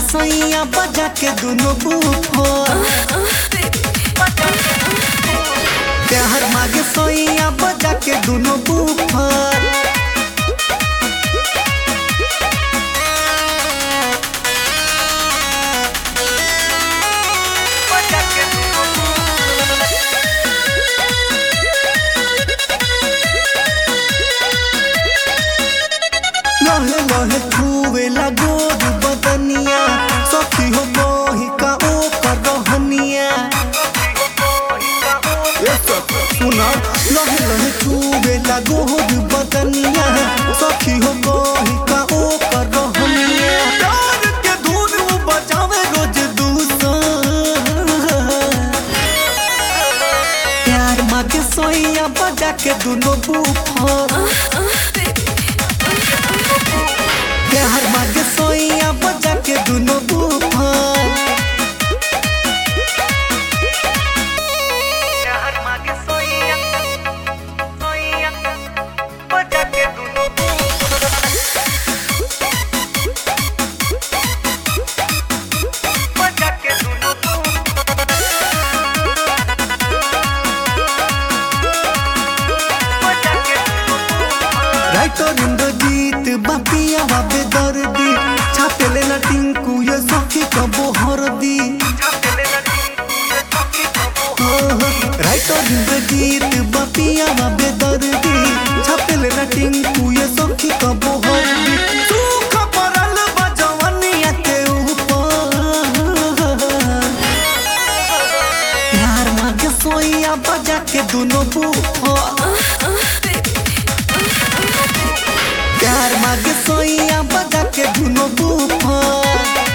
सैया बजा के दुनो बूफर प्यार मागे सैया बजा के दुनो बूफर लहे लहे छुए लगोर बदनिया सखी हो मोहि का ओ कर रहनिया सुना लहे लहे छुए लगोर बदनिया सखी हो मोहि का ओ कर रहनिया प्यार के धुन वो बजावे रोज दूसर प्यार मागे सोइया बजा के दुनो बूफर प्यार मागे सोइया बजा के दुनो बूफर प्यार मांगे सोइया सोइया बजा के दुनो बजा के दुनो बजा के राइटर इंद्रजीत बापिया बाबे दर्दी छापे लेना टिंकू ये सखी कबो हरदी छापले लगी ये सखी कबो राइटर इंद्रजीत बापिया बाबे दर्दी छापे लेना टिंकू ये सखी कबो हरदी सुख परल बजवनिया के ऊपर प्यार मांगे सोइया बजा के दुनो बूफर प्यार मागे सोइया बजा के दुनो बूफर